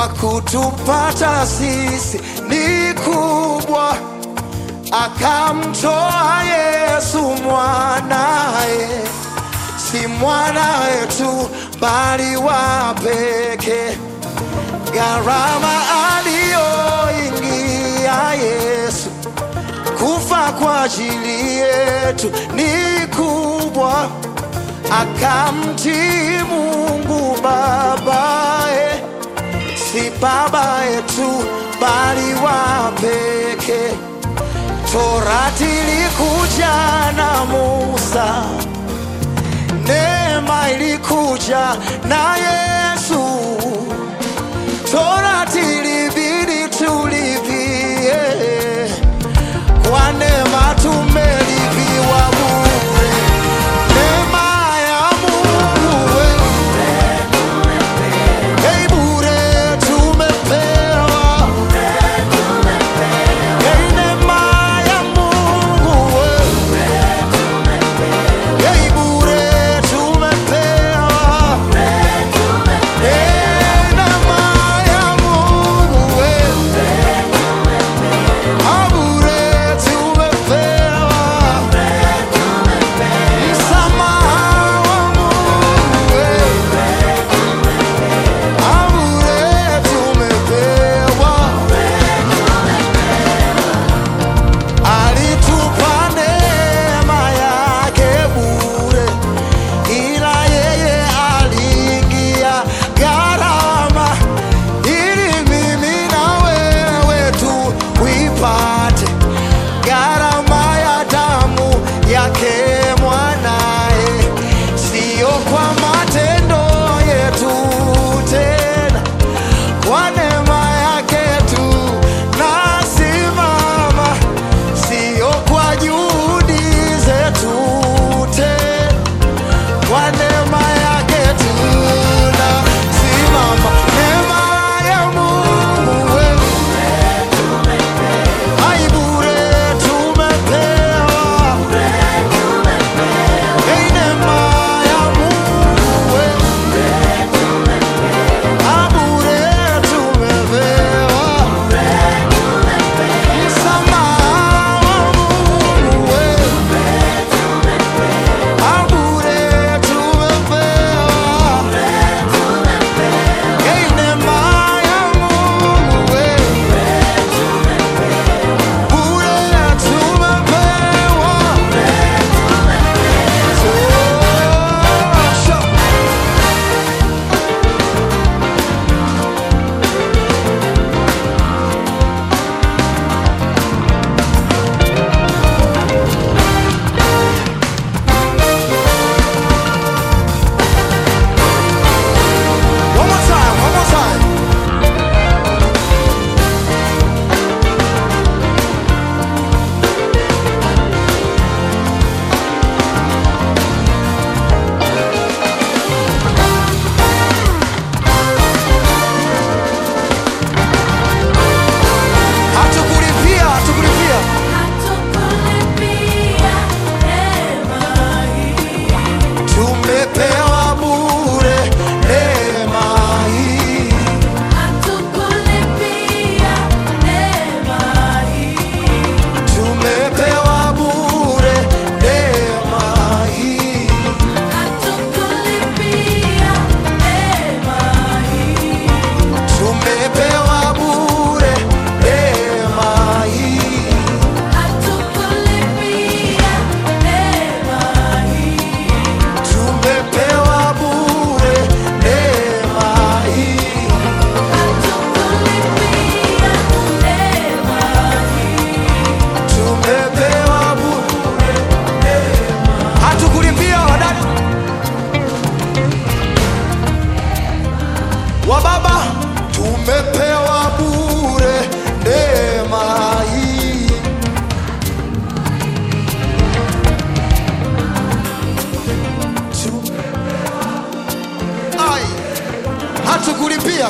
kwa kutupata sisi ni kubwa, akamtoa Yesu mwanaye, si mwana wetu bali wa pekee. Gharama aliyoingia Yesu kufa kwa ajili yetu ni kubwa, akamtii Mungu babaye, si baba yetu bali wa pekee. Torati ilikuja na Musa, neema ilikuja na Yesu. Torati ilibidi tulivie, kwa neema tumelipiwa bure. Neema ya Mungu we, hey, bure tumepewa. Hey, neema ya Mungu we, hey, bure tumepewa. Hey, neema ya Mungu we, ah, bure tumepewa. Msamaha wa Mungu we, ah, bure tumepewa. Alitupa neema yake bure, ila yeye aliingia gharama ili mimi na wewe tuipate gharama ya damu yake mwanaye, siyo kwa matendo yetu tena, kwa neema yake tu nasimama, siyo kwa juhudi zetu tena, kwa neema yake tu nasimama. Neema ya Mungu wewe Ai, bure tumepewa. Ei, neema ya Mungu wewe. Ah, bure tumepewa. Msamaha wa Mungu wewe. Ah, bure tumepewa. Ei, neema ya Mungu wewe. Bure tumepewa. Tosha. One more time, one more time. Hatukulipia, hatukulipia. Tumepewa bure neema hii. Tumepewa bure neema hii. Tumepewa bure neema hii. Tumepewa bure neema hii. Tumepewa bure neema. Hatukulipia wadada wa baba, tumepewa bure neema hii. Tu- Ai, hatukulipia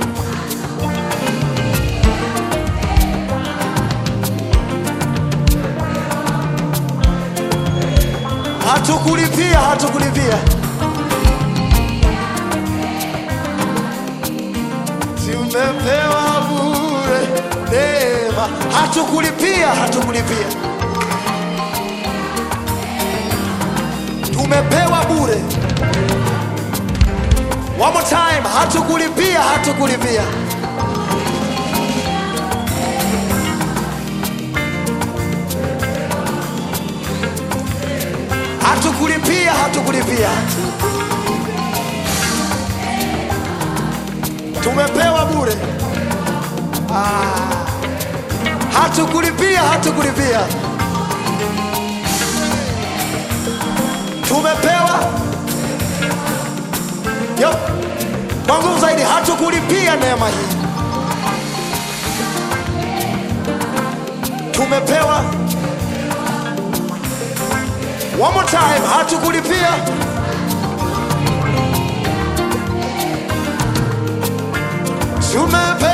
hatukulipia hatukulipia Si tumepewa bure neema, hatukulipia, hatukulipia, tumepewa bure. One more time, hatukulipia, hatukulipia. Hatukulipia, hatukulipia, tumepewa bure. Ah, hatukulipia, hatukulipia, tumepewa Yo, kwa nguvu zaidi, hatukulipia neema hii, tumepewa. One more time, hatukulipia. Tumepewa